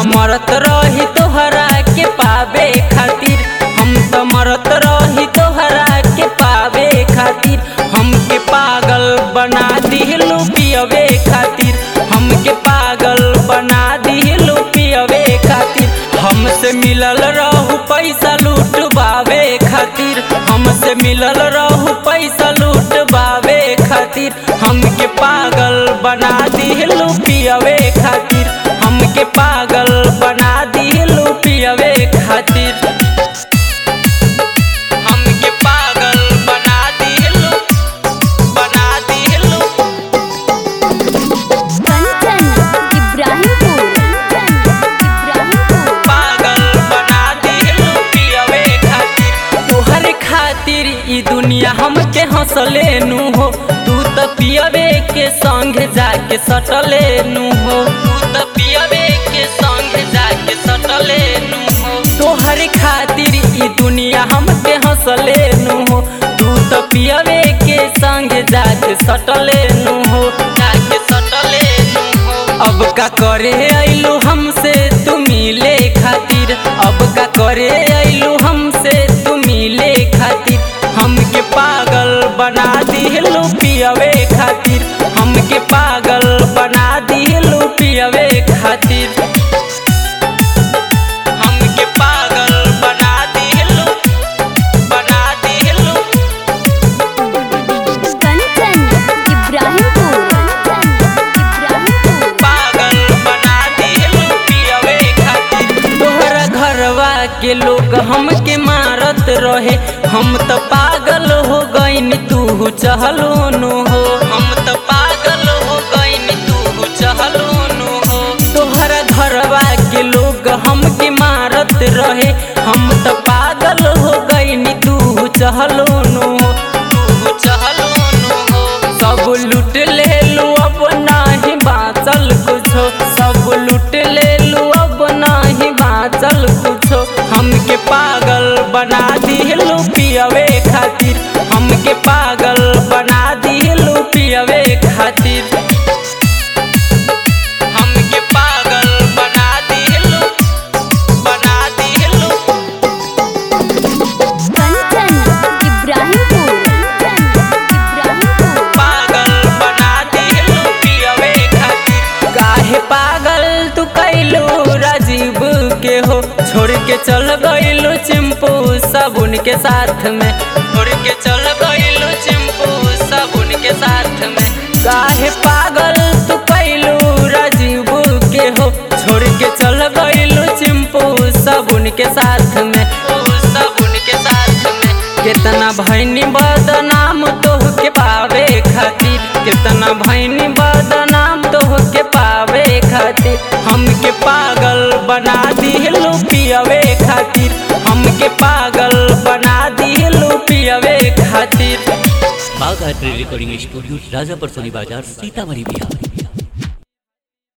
मरत रही तोहरा के पावे खातिर हम तो मरत रही तोहरा के पावे खातिर हमके पागल बना दिलू पियवे खातिर हमके पागल बना दिलू पियवे खातिर हमसे मिलल रहू पैसा लूटबावे खातिर हमसे मिलल रहू पैसा लूटबावे खातिर हमके पागल बना दिलू पियवे खातिर हमके पागल बना दिलू पियवे खातिर हमके पागल बना दिलू बना दिलू कंचन इब्राहिमपुर इब्राहिमपुर पागल बना दिलू पियवे खातिर तोहरे खातिर ई दुनिया हमके हंसले नु हो तू तो पियवे के संग जाके सटले नु हो तू तो पियवे के संग जाके सटले नु हो तोहरे खातिर ई दुनिया हमके हंसले नु हो तू तो पियवे के संग जाके सटले नु हो जाके सटले नु हो अब का करे आइलू हमसे तू मिले खातिर अब का करे आइलू हमसे तू मिले खातिर हमके पागल बना दिलू पियवे खातिर हमके पागल बना दिलू पियवे खातिर हमके पागल बना दिलू बना दिलू कंचन इब्राहिमपुर इब्राहिमपुर पागल बना दिलू पियवे खातिर तोहरा घरवा के लोग हमके मारत रहे हम तो पागल हो गईन तू चहलो नु हो हम तो पागल हो गईन तू चहलो नु हो तोहरा घरवा के लोग हमके मारत रहे हम तो पागल हो गईन तू चहलो नु हो तू चहलो नु हो सब लूट ले लू अब नाही बाचल कुछो सब लूट ले लू अब नाही बाचल कुछो हमके पागल बना दिलू पियवे खातिर हमके पागल बना दिलू पियवे खातिर हमके पागल बना दिलू बना दिलू कंचन इब्राहिमपुर इब्राहिमपुर पागल बना दिलू पियवे खातिर काहे पागल तू कैलू राजीव के हो छोड़ के चल गइलू चिंपू साबुन के साथ में छोड़ के चल गइलू चिंपू साबुन के साथ में काहे पागल तू कैलू राजीव के हो छोड़ के चल गइलू चिंपू साबुन के साथ में साबुन के साथ में कितना भैनी बदनाम तोह के पावे खातिर कितना भैनी बदनाम तोह के पावे खातिर हमके पागल बना दिलू पियवे खातिर हमके पागल बना दिलू पियवे खातिर बाघ रिकॉर्डिंग स्टूडियो राजापर सोनी बाजार सीतामढ़ी बिहार